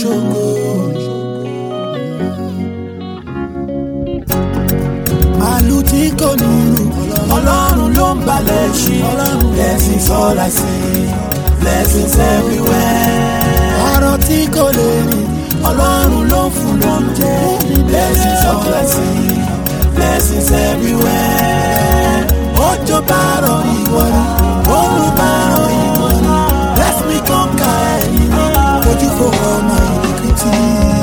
ṣògo. màálù tí kò nílù ọlọ́run ló ń balẹ̀ ṣí blessings all I see blessings everywhere. ọ̀rọ̀ tí kò lè rìn ọlọ́run ló ń fún lóúnjẹ blessings all I see blessings everywhere. òjò bá rọ̀ ìwọ ni oòrùn bá rọ̀ ìwọ ni bless me conquer ẹ̀yìn ojú fò ọmọ ìdíkìtì.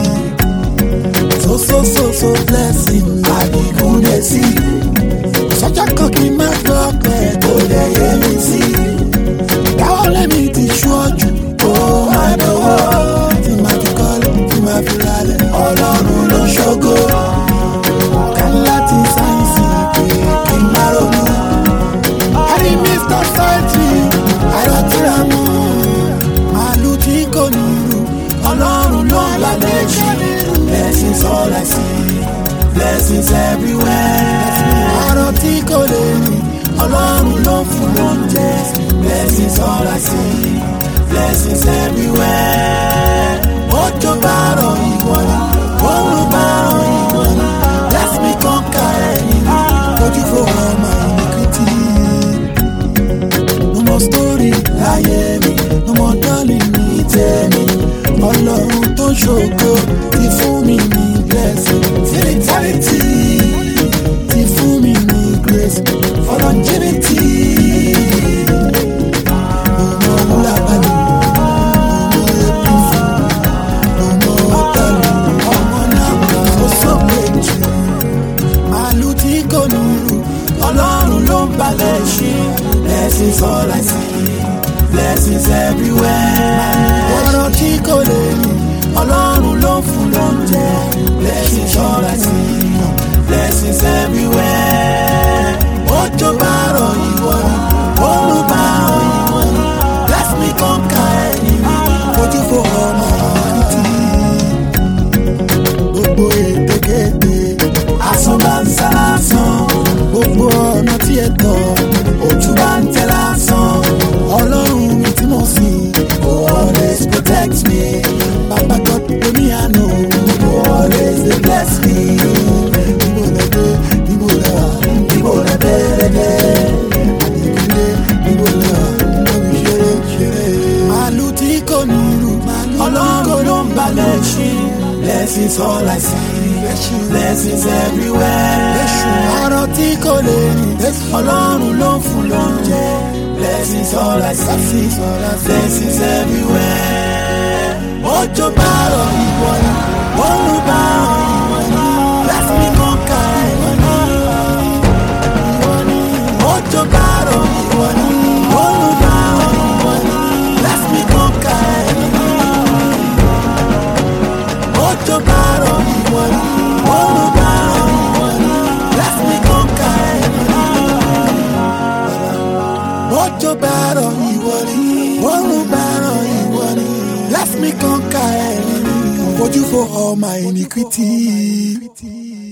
so so so so blessing àdìgún lè sí. sọ́jà kan kì í má gbọ́ pé kò lè yé mi sí. dáwọ́ lẹ́mi ti ṣọ́jú ó máa dánwó. tí màá fi kọ́lé tí màá fi ralẹ̀ ọlọ́run ló ṣògo. kan láti sáyẹ́nsì pé kí n má ronú. ẹni mr science àyọ̀tìrà mú. màálù tí kò nílù ọlọ́run ló ń lálẹ́ jù. blessings all I see blessings everywhere. ọ̀rọ̀ tí kò lè rìn ọlọ́run ló ń fún lóúnjẹ. blessings all I see blessings everywhere. òjò bá rọ̀ ìwọ ni oòrùn bá rọ̀ ìwọ ni bless me conquer ẹ̀yìn ojú fò ọmọ ìnìkìtì. no more story láyé mi no more darling ní tèmi ọlọ́run tó ṣògo ti fún mi ní blessing till eternity ti fún mi ní grace for longevity. No more wúlábàlì, no more epifu, no more ọ̀tàlù, ọmọ náà kò sókè jù. Màálù tí kò nílù, ọlọ́run ló ń balẹ̀ ṣe. Blessings all I see, blessings everywhere. Ọ̀rọ̀ tí kò lè rìn, ọlọ́run ló ń fún lóúnjẹ. Blessings all I see, blessings everywhere. Òjò bá rọ̀ ìwọ ni, oòrùn bá rọ̀ ìwọ ni. Bless me conquer ẹ̀yìn mi, ojú fò ọmọ ìrìntì gbogbo ètekéte asán bá ń sá lásán gbogbo ọ̀nà tí ẹ tọ̀ ojú bá ń tẹ lásán ọlọ́run mi tí mo sìn go always protect me baba god omi àná go always dey bless me níbo lẹ dé níbo lẹ wà níbo lẹ bẹ́ẹ̀rẹ̀ dé àdìgúnlé níbo lẹ wà níbi ṣeré ṣeré. màálù tí kò nílù ọlọ́run ló ń balẹ̀ ṣí blessings all I see blessings everywhere. ọ̀rọ̀ tí kò lè rìn ọlọ́run ló ń fún lóúnjẹ blessings all I see blessings everywhere. òjò bá rọ̀ ìwọ ni oòrùn bá rọ̀ ìwọ ni bless me conquer ìwọ ni ìwọ ni òjò bá rọ̀ ìwọ ni oòrùn bá rọ̀ ìwọ ni bless me conquer ìwọ ni òjò bá rọ̀ ìwọ ni oòrùn bá rọ̀ ìwọ ni bless me conquer ìwọ ni òjò bá rọ̀ ìwọ ni oòrùn bá rọ̀ ìwọ ni bless me conquer ẹ̀mí ojú fo all my iniquity.